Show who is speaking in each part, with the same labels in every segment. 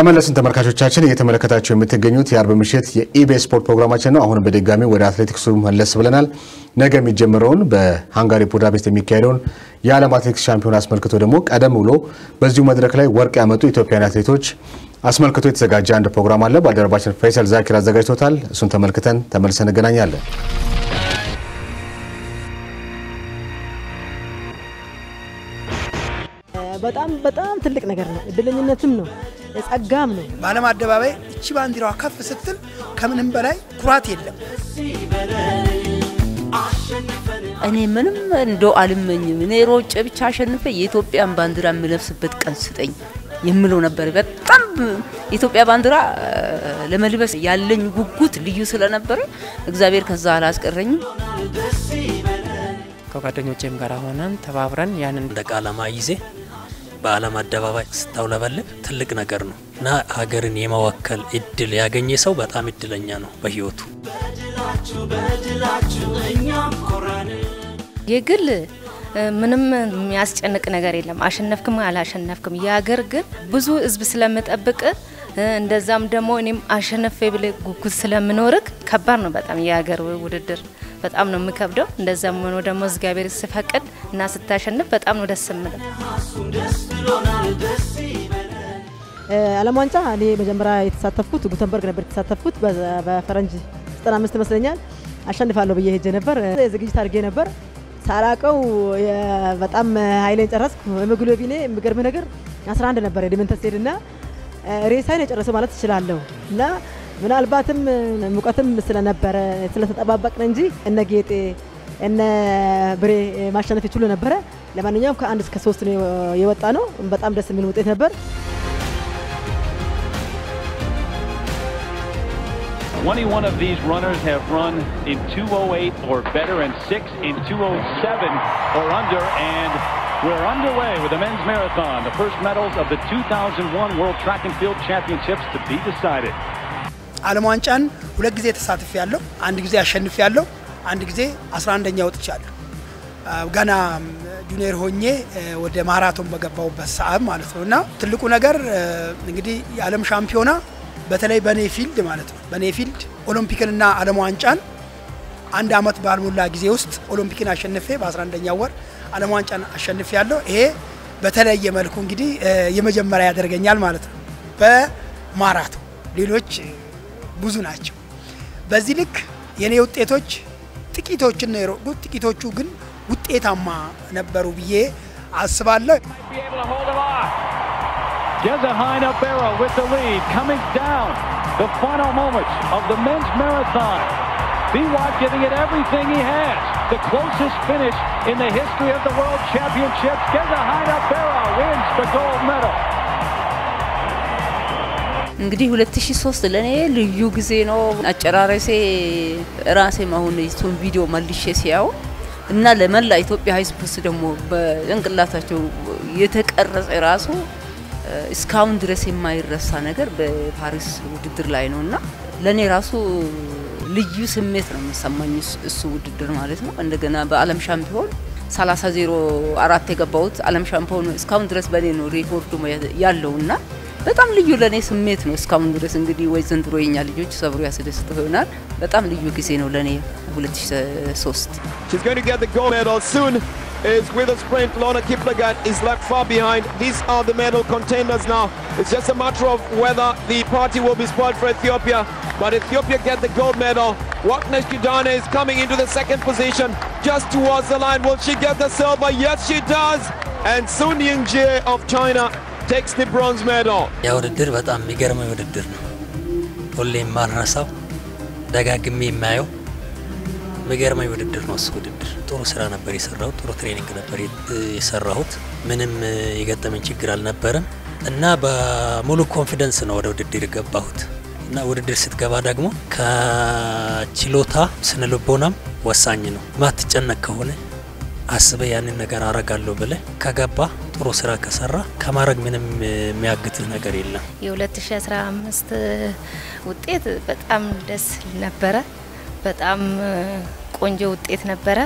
Speaker 1: ተመለስን ተመልካቾቻችን፣ እየተመለከታቸው የምትገኙት የአርብ ምሽት የኢቢኤስ ስፖርት ፕሮግራማችን ነው። አሁንም በድጋሚ ወደ አትሌቲክሱ መለስ ብለናል። ነገ የሚጀምረውን በሃንጋሪ ቡዳፔስት የሚካሄደውን የዓለም አትሌቲክስ ሻምፒዮን አስመልክቶ ደግሞ ቀደም ብሎ በዚሁ መድረክ ላይ ወርቅ ያመጡ ኢትዮጵያውያን አትሌቶች አስመልክቶ የተዘጋጀ አንድ ፕሮግራም አለ። ባልደረባችን ፈይሰል ዛኪር አዘጋጅቶታል። እሱን ተመልክተን ተመልሰን እንገናኛለን።
Speaker 2: በጣም በጣም ትልቅ ነገር ነው። እድለኝነትም ነው፣ ጸጋም ነው።
Speaker 3: በዓለም አደባባይ እቺ ባንዲራዋ ከፍ ስትል ከምንም በላይ ኩራት የለም።
Speaker 4: እኔ ምንም እንደው አልመኝም። እኔ ሮጬ ብቻ አሸንፈ የኢትዮጵያን ባንዲራ የምለብስበት ቀን ስጠኝ የምለው ነበር። በጣም የኢትዮጵያ ባንዲራ ለመልበስ ያለኝ ጉጉት ልዩ ስለነበረ እግዚአብሔር ከዛ አላስቀረኝም።
Speaker 5: ከጓደኞቼም ጋር ሆነን ተባብረን ያንን
Speaker 6: እንደ ቃለማ ይዜ በዓለም አደባባይ ስታውለበልብ ትልቅ ነገር ነው እና ሀገርን የመወከል እድል ያገኘ ሰው በጣም እድለኛ ነው በህይወቱ።
Speaker 7: የግል ምንም የሚያስጨንቅ ነገር የለም። አሸነፍክም አላሸነፍክም፣ የሀገር ግን ብዙ ህዝብ ስለምጠብቅ እንደዛም ደግሞ እኔም አሸነፌ ብለ ጉጉት ስለምኖርክ ከባድ ነው በጣም የሀገር ውድድር በጣም ነው የሚከብደው። እንደዛም ሆኖ ደግሞ እግዚአብሔር ሲፈቅድ እና ስታሸንፍ በጣም ነው ደስ የምለው።
Speaker 2: ዓለም ዋንጫ እኔ መጀመሪያ የተሳተፍኩት ጉተንበርግ ነበር የተሳተፍኩት በፈረንጅ 95 ይመስለኛል። አሸንፋለሁ ብዬ ሄጄ ነበር። ዝግጅት አድርጌ ነበር ሳላቀው በጣም ኃይሌን ጨረስኩ። ሄሞግሎቢኔ የሚገርም ነገር 11 ነበር የድመንተስ ሄድና ሬሳይን የጨረሰው ማለት እችላለሁ እና ምናልባትም ሙቀትም ስለነበረ ስለተጠባበቅን እንጂ እነ ጌጤ እነ ብሬ ማሸነፍ ይችሉ ነበረ። ለማንኛውም ከአንድ እስከ ሶስት ነው የወጣ ነው። በጣም ደስ የሚል ውጤት ነበር።
Speaker 8: 21 of these runners have run in 208 or better and six in 207 or under and we're underway with the men's marathon the first medals of the 2001 world track and field championships to be decided
Speaker 3: ዓለም ዋንጫን ሁለት ጊዜ ተሳትፍ ያለው አንድ ጊዜ አሸንፍ ያለው አንድ ጊዜ 11ኛ ወጥቻለሁ። ገና ጁኒየር ሆኜ ወደ ማራቶን በገባውበት ሰዓት ማለት ነው እና ትልቁ ነገር እንግዲህ የዓለም ሻምፒዮና በተለይ በኔ ፊልድ ማለት ነው በኔ ፊልድ ኦሎምፒክንና ዓለም ዋንጫን አንድ አመት ባልሞላ ጊዜ ውስጥ ኦሎምፒክን አሸንፌ በ11ኛ ወር ዓለም ዋንጫን አሸንፌ ያለው ይሄ በተለየ መልኩ እንግዲህ የመጀመሪያ ያደርገኛል ማለት ነው በማራቶን ሌሎች ብዙ ናቸው። በዚህ ልክ የኔ ውጤቶች ጥቂቶችን ነው የሮጥኩት። ጥቂቶቹ ግን ውጤታማ ነበሩ ብዬ አስባለሁ።
Speaker 8: Gezahaina Barra with the lead, coming down the final moments of the men's marathon. Biwak giving it everything he has. The closest finish in the history of the World Championships. Gezahaina Barra wins the gold medal.
Speaker 4: እንግዲህ 2003 ለእኔ ልዩ ጊዜ ነው። አጨራረሴ ራሴ አሁን እሱን ቪዲዮ መልሼ ሲያው እና ለመላ ኢትዮጵያ ሕዝብ ውስጥ ደግሞ በጭንቅላታቸው የተቀረጸ ራሱ እስካሁን ድረስ የማይረሳ ነገር በፓሪስ ውድድር ላይ ነው እና ለእኔ ራሱ ልዩ ስሜት ነው የሚሰማኝ እሱ ውድድር ማለት ነው። እንደገና በዓለም ሻምፒዮን 30 ዜሮ አራት የገባሁት ዓለም ሻምፒዮን እስካሁን ድረስ በእኔ ነው ሬኮርዱ ያለው እና በጣም ልዩ ለእኔ ስሜት ነው እስካሁን ድረስ እንግዲህ ወይ ዘንድሮ የኛ ልጆች ሰብሮ ያስደስተው ይሆናል። በጣም ልዩ ጊዜ ነው ለእኔ 2003
Speaker 9: She's going to get the gold medal soon. Is with a sprint. Lorna Kiplagat is left far behind. These are the medal contenders now. It's just a matter of whether the party will be spoiled for Ethiopia. But Ethiopia get the gold medal. Waknesh Kidane is coming into the second position, just towards the line. Will she get the silver? Yes, she does. And Sun Ying-jae of China takes the bronze medal.
Speaker 6: ያ ውድድር በጣም የሚገርመኝ ውድድር ነው። ሁሌ የማልረሳው ደጋግሜ የማየው የሚገርመኝ ውድድር ነው። እሱ ውድድር ጥሩ ስራ ነበር የሰራሁት፣ ጥሩ ትሬኒንግ ነበር የሰራሁት። ምንም የገጠመኝ ችግር አልነበረም እና በሙሉ ኮንፊደንስ ነው ወደ ውድድር የገባሁት እና ውድድር ስትገባ ደግሞ ከችሎታ ስነ ልቦናም ወሳኝ ነው። ማትጨነቅ ከሆነ አስበ ያንን ነገር አረጋለሁ ብለ ከገባ ጥሩ ስራ ከሰራ ከማድረግ ምንም የሚያግትህ ነገር የለም።
Speaker 7: የ2015 ውጤት በጣም ደስ ነበረ። በጣም ቆንጆ ውጤት ነበረ።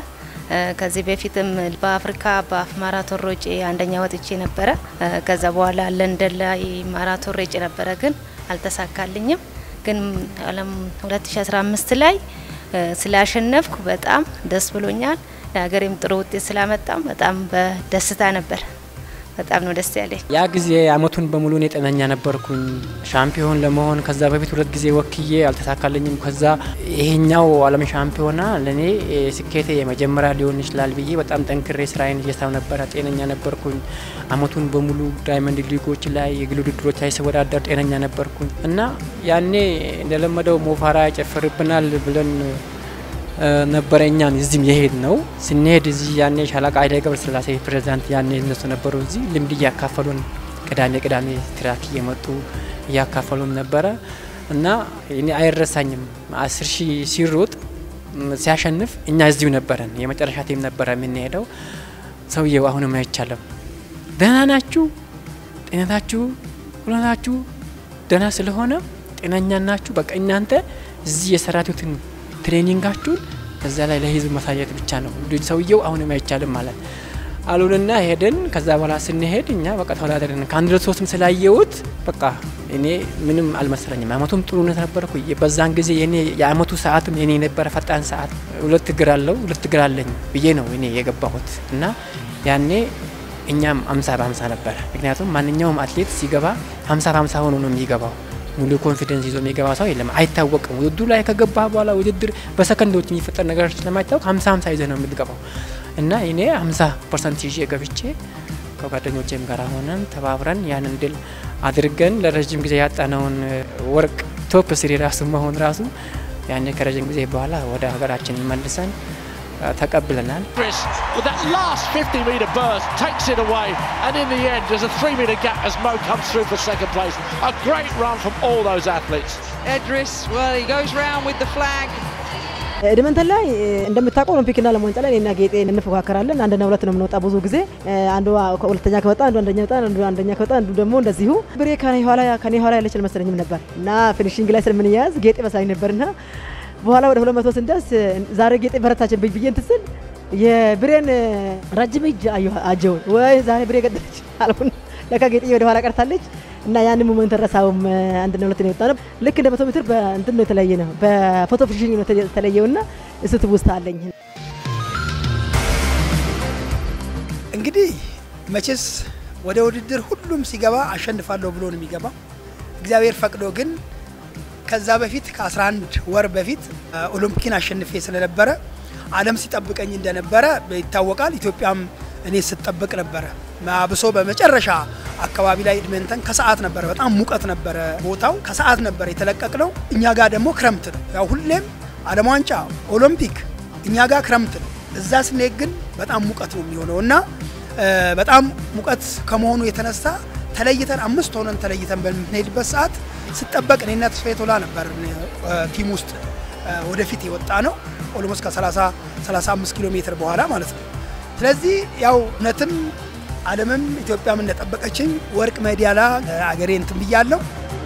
Speaker 7: ከዚህ በፊትም በአፍሪካ በአፍ ማራቶን ሮጬ አንደኛ ወጥቼ ነበረ። ከዛ በኋላ ለንደን ላይ ማራቶን ሮጬ ነበረ፣ ግን አልተሳካልኝም። ግን ዓለም 2015 ላይ ስላሸነፍኩ በጣም ደስ ብሎኛል። ለሀገሬም ጥሩ ውጤት ስላመጣም በጣም በደስታ ነበር። በጣም ነው ደስ ያለኝ።
Speaker 5: ያ ጊዜ አመቱን በሙሉ እኔ ጤነኛ ነበርኩኝ ሻምፒዮን ለመሆን ከዛ በፊት ሁለት ጊዜ ወክዬ አልተሳካልኝም። ከዛ ይሄኛው ዓለም ሻምፒዮና ለእኔ ስኬቴ የመጀመሪያ ሊሆን ይችላል ብዬ በጣም ጠንክሬ ስራዬን እየሳው ነበረ። ጤነኛ ነበርኩኝ። አመቱን በሙሉ ዳይመንድ ሊጎች ላይ የግል ውድድሮች ላይ ስወዳደር ጤነኛ ነበርኩኝ እና ያኔ እንደለመደው ሞፋራ ያጨፍርብናል ብለን ነበረ እኛን እዚህም የሄድ ነው ስንሄድ እዚህ ያኔ ሻለቃ ኃይሌ ገብረ ስላሴ ፕሬዚዳንት ያኔ እነሱ ነበሩ እዚህ ልምድ እያካፈሉን ቅዳሜ ቅዳሜ ትራክ እየመጡ እያካፈሉን ነበረ እና እኔ አይረሳኝም። አስር ሺህ ሲሮጥ ሲያሸንፍ እኛ እዚሁ ነበረን። የመጨረሻ ቲም ነበረ የምንሄደው። ሰውየው አሁንም አይቻለም። ደህና ናችሁ? ጤነታችሁ ሁለታችሁ ደህና ስለሆነ ጤነኛ ናችሁ። በቃ እናንተ እዚህ የሰራቱትን ትሬኒንጋችሁን እዛ ላይ ለህዝብ ማሳየት ብቻ ነው። ሰውየው አሁንም አይቻልም ማለት አሉንና ሄደን ከዛ በኋላ ስንሄድ እኛ በቃ ተወዳደርን። ከአንድ ሶስትም ስላየሁት በቃ እኔ ምንም አልመሰለኝም። አመቱም ጥሩ ነበርኩ። በዛን ጊዜ የኔ የአመቱ ሰዓትም የኔ የነበረ ፈጣን ሰዓት ሁለት እግር አለው ሁለት እግር አለኝ ብዬ ነው እኔ የገባሁት እና ያኔ እኛም አምሳ በአምሳ ነበረ። ምክንያቱም ማንኛውም አትሌት ሲገባ ሀምሳ በሀምሳ ሆኖ ነው የሚገባው ሙሉ ኮንፊደንስ ይዞ የሚገባ ሰው የለም። አይታወቅም። ውድድሩ ላይ ከገባ በኋላ ውድድር በሰከንዶች የሚፈጠር ነገር ስለማይታወቅ ሀምሳ ሀምሳ ይዘ ነው የምትገባው እና እኔ ሀምሳ ፐርሰንት ይዤ ገብቼ ከጓደኞቼም ጋር ሆነን ተባብረን ያንን ድል አድርገን ለረዥም ጊዜ ያጣነውን ወርቅ ቶፕ ስሪ ራሱ መሆን ራሱ ያኔ ከረዥም ጊዜ በኋላ ወደ ሀገራችን መልሰን ተቀብለናል።
Speaker 8: With that last 50 metre burst, takes it away, and in the end, there's a three metre gap as Mo comes through for second place. A great run from all those athletes.
Speaker 10: Edris, well, he goes round with the flag.
Speaker 2: ኤድመንተን ላይ እንደምታውቀው ኦሎምፒክና ዓለም ዋንጫ ላይ እኔና ጌጤ እንፎካከራለን። አንድና ሁለት ነው የምንወጣ ብዙ ጊዜ አንዱ ሁለተኛ ከወጣ አንዱ አንደኛ ወጣ፣ አንዱ አንደኛ ከወጣ አንዱ ደግሞ እንደዚሁ። ብሬ ከኔ ኋላ ከኔ ኋላ ያለች አልመሰለኝም ነበር እና ፊኒሽንግ ላይ ስለምንያያዝ ጌጤ መሳኝ ነበርና በኋላ ወደ ሁለት መቶ ስንደርስ ዛሬ ጌጤ በረታችብኝ ብዬ እንትን ስል የብሬን ረጅም እጅ አጀውን ወይ ዛሬ ብሬ ገደለች አልኩን። ለካ ጌጤ ወደ ኋላ ቀርታለች እና ያንን ሞመንት ረሳውም። አንድና ሁለት ነው የወጣ ነው። ልክ እንደ መቶ ሜትር በእንትን ነው የተለየ ነው፣ በፎቶ ፊኒሽንግ ነው የተለየውና እሱ ትውስታ አለኝ።
Speaker 3: እንግዲህ መቼስ ወደ ውድድር ሁሉም ሲገባ አሸንፋለሁ ብሎ ነው የሚገባ። እግዚአብሔር ፈቅዶ ግን ከዛ በፊት ከ11 ወር በፊት ኦሎምፒክን አሸንፌ ስለነበረ ዓለም ሲጠብቀኝ እንደነበረ ይታወቃል። ኢትዮጵያም እኔ ስጠብቅ ነበረ። አብሶ በመጨረሻ አካባቢ ላይ ኤድመንተን ከሰዓት ነበረ፣ በጣም ሙቀት ነበረ ቦታው። ከሰዓት ነበረ የተለቀቅነው። እኛ ጋር ደግሞ ክረምት ነው። ያው ሁሌም ዓለም ዋንጫ ኦሎምፒክ እኛ ጋር ክረምት ነው። እዛ ስንሄድ ግን በጣም ሙቀት ነው የሚሆነው እና በጣም ሙቀት ከመሆኑ የተነሳ ተለይተን አምስት ሆነን ተለይተን በምንሄድበት ሰዓት ስጠበቅ እኔና ተስፋዬ ቶላ ነበር ቲም ውስጥ ወደፊት የወጣ ነው። ኦልሞስት ከ30 35 ኪሎ ሜትር በኋላ ማለት ነው። ስለዚህ ያው እውነትም ዓለምም ኢትዮጵያም እንደጠበቀችኝ ወርቅ ሜዳሊያ አገሬ እንትን ብያለሁ።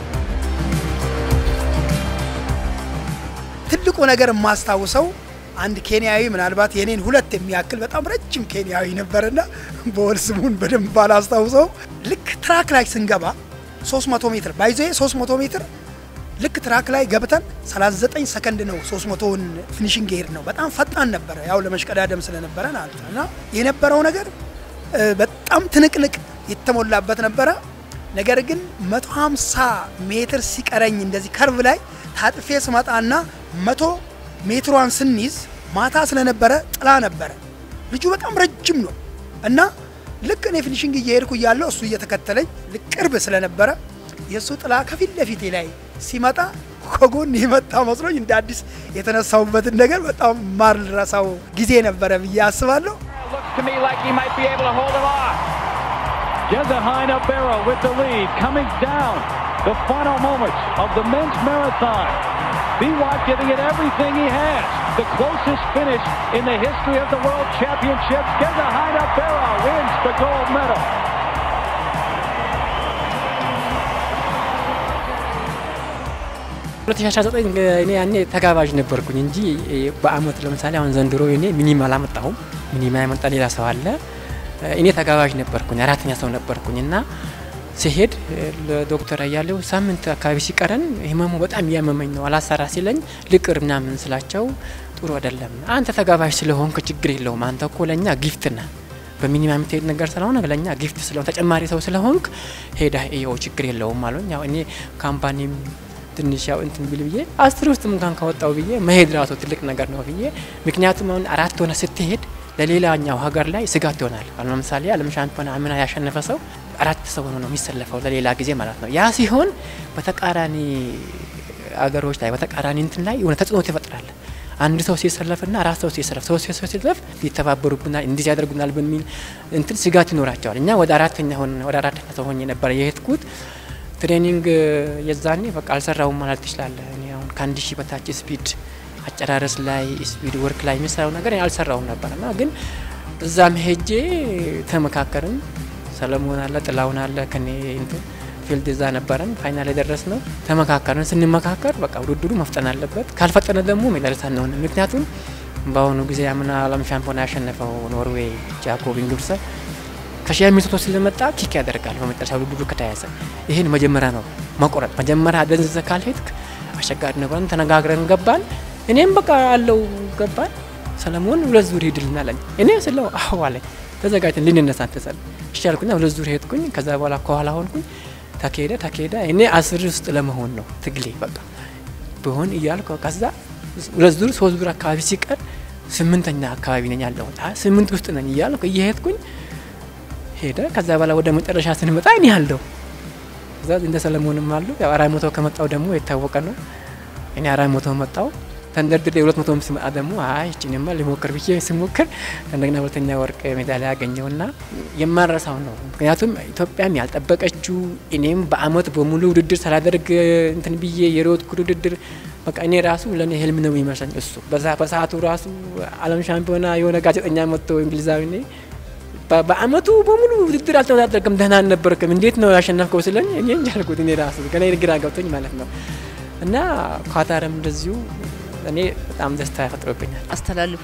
Speaker 3: ትልቁ ነገር የማስታውሰው አንድ ኬንያዊ ምናልባት የኔን ሁለት የሚያክል በጣም ረጅም ኬንያዊ ነበርና በወል ስሙን በደንብ ባላስታውሰው ልክ ትራክ ላይ ስንገባ 300 ሜትር ባይዞ 300 ሜትር ልክ ትራክ ላይ ገብተን 39 ሰከንድ ነው 300ን ፊኒሽንግ ሄድ ነው። በጣም ፈጣን ነበረ፣ ያው ለመሽቀዳደም ስለነበረ ማለት ነው። እና የነበረው ነገር በጣም ትንቅንቅ የተሞላበት ነበረ። ነገር ግን 150 ሜትር ሲቀረኝ እንደዚህ ከርቭ ላይ ታጥፌ ስመጣና መቶ ሜትሯን ስንይዝ ማታ ስለነበረ ጥላ ነበረ። ልጁ በጣም ረጅም ነው እና ልክ እኔ ፊኒሽንግ እየሄድኩ እያለሁ እሱ እየተከተለኝ ቅርብ ስለነበረ የእሱ ጥላ ከፊት ለፊቴ ላይ ሲመጣ ከጎን የመጣ መስሎኝ እንደ አዲስ የተነሳሁበትን ነገር በጣም ማልረሳው ጊዜ ነበረ ብዬ አስባለሁ።
Speaker 8: Jezahina Barrow with the lead, coming down the final moments of the men's marathon. Biwak giving it everything he has. The closest finish in the history of the World Championships. Jezahina Barrow wins the gold medal.
Speaker 5: ሁለት ሺ አስራ ዘጠኝ እኔ ያኔ ተጋባዥ ነበርኩኝ እንጂ በአመት ለምሳሌ አሁን ዘንድሮ እኔ ሚኒም አላመጣሁም። ሚኒማ የመጣ ሌላ ሰው አለ። እኔ ተጋባዥ ነበርኩኝ፣ አራተኛ ሰው ነበርኩኝ እና ሲሄድ ለዶክተር አያሌው ሳምንት አካባቢ ሲቀረን ህመሙ በጣም እያመመኝ ነው አላሰራ ሲለኝ ልቅር ምናምን ስላቸው ጥሩ አይደለም፣ አንተ ተጋባዥ ስለሆንክ ችግር የለውም፣ አንተ እኮ ለእኛ ጊፍት ነህ በሚኒማ የምትሄድ ነገር ስለሆነ ለእኛ ጊፍት ስለሆነ ተጨማሪ ሰው ስለሆንክ ሄዳ ይኸው ችግር የለውም አሉኝ። ያው እኔ ካምፓኒም ትንሽ ያው እንትን ቢል ብዬ አስር ውስጥ እንኳን ከወጣው ብዬ መሄድ ራሱ ትልቅ ነገር ነው ብዬ ምክንያቱም አሁን አራት ሆነ ስትሄድ ለሌላኛው ሀገር ላይ ስጋት ይሆናል። አሁን ለምሳሌ ዓለም ሻምፒዮና አምና ያሸነፈ ሰው አራት ሰው ሆኖ ነው የሚሰለፈው ለሌላ ጊዜ ማለት ነው። ያ ሲሆን በተቃራኒ አገሮች ላይ በተቃራኒ እንትን ላይ የሆነ ተጽዕኖ ይፈጥራል። አንድ ሰው ሲሰለፍና አራት ሰው ሲሰለፍ ሰው ሲሰለፍ ይተባበሩብናል፣ እንዲህ ያደርጉናል በሚል እንትን ስጋት ይኖራቸዋል። እኛ ወደ አራተኛ ሆነ ወደ አራተኛ ሰው ሆኜ ነበር የሄድኩት። ትሬኒንግ የዛኔ በቃ አልሰራውም ማለት ትችላለህ። እኔ አሁን ከአንድ ሺህ በታች ስፒድ አጨራረስ ላይ ስፒድ ወርክ ላይ የሚሰራው ነገር አልሰራውም ነበር እና ግን እዛም ሄጄ ተመካከርን። ሰለሞን አለ፣ ጥላውን አለ ከኔ እንትን ፊልድ እዛ ነበረን። ፋይናል የደረስ ነው ተመካከርን። ስንመካከር በቃ ውድድሩ መፍጠን አለበት፣ ካልፈጠነ ደግሞ ሜዳሊያ አንሆንም። ምክንያቱም በአሁኑ ጊዜ አምና ዓለም ሻምፒዮና ያሸነፈው ኖርዌይ ጃኮብ ኢንግብሰን ከሺህ ሚስቶ ስለመጣ ኪክ ያደርጋል በመጨረሻ ውድድሩ ከተያዘ። ይህን መጀመሪያ ነው መቆረጥ። መጀመሪያ ደንዝዘ ካልሄድክ አስቸጋሪ ነው ብለን ተነጋግረን ገባን። እኔም በቃ አለው ገባን። ሰለሞን ሁለት ዙር ሂድልን አለኝ። እኔ ስለው አዎ አለኝ። ተዘጋጅተን ልንነሳ ተሰል እሺ አልኩኝ። ሁለት ዙር ሄድኩኝ። ከዛ በኋላ ከኋላ ሆንኩኝ። ተካሄደ ተካሄደ። እኔ አስር ውስጥ ለመሆን ነው ትግሌ በቃ ብሆን እያልኩ ከዛ ሁለት ዙር ሶስት ዙር አካባቢ ሲቀር ስምንተኛ አካባቢ ነኝ ያለሁት ስምንት ውስጥ ነኝ እያልኩ እየሄድኩኝ ሄደ። ከዛ በኋላ ወደ መጨረሻ ስንመጣ እኔ አለሁ እዛ እንደ ሰለሞንም አሉ። ያው አራት መቶ ከመጣው ደግሞ የታወቀ ነው። እኔ አራት መቶ መጣው ተንደርድሬ ሁለት መቶ ስመጣ ደግሞ አይ እችንማ ሊሞክር ብዬ ስሞክር እንደገና ሁለተኛ ወርቅ ሜዳሊያ ያገኘውና የማረሳው ነው። ምክንያቱም ኢትዮጵያም ያልጠበቀችው እኔም በአመት በሙሉ ውድድር ሳላደርግ እንትን ብዬ የሮጥኩ ውድድር በቃ እኔ ራሱ ለእኔ ህልም ነው የሚመስለኝ እሱ በሰዓቱ ራሱ ዓለም ሻምፒዮና የሆነ ጋዜጠኛ መጥቶ እንግሊዛዊ በአመቱ በሙሉ ውድድር አልተወዳደርክም፣ ደህና አልነበርክም፣ እንዴት ነው ያሸነፍከው ስለኝ እኔ እንጃ አልኩት። እኔ ራሱ ገና ግራ ገብቶኝ ማለት ነው። እና ኳታርም እንደዚሁ እኔ በጣም ደስታ ያፈጥሮብኛል።
Speaker 4: አስተላልፉ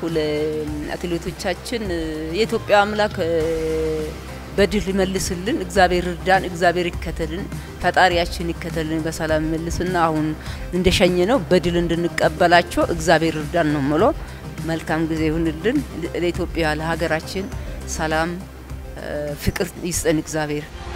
Speaker 4: ለአትሌቶቻችን የኢትዮጵያ አምላክ በድል ይመልስልን፣ እግዚአብሔር እርዳን፣ እግዚአብሔር ይከተልን፣ ፈጣሪያችን ይከተልን፣ በሰላም ይመልስና አሁን እንደሸኘ ነው በድል እንድንቀበላቸው እግዚአብሔር እርዳን ነው ምሎ። መልካም ጊዜ ይሁንልን ለኢትዮጵያ ለሀገራችን ሰላም ፍቅር ይስጠን እግዚአብሔር።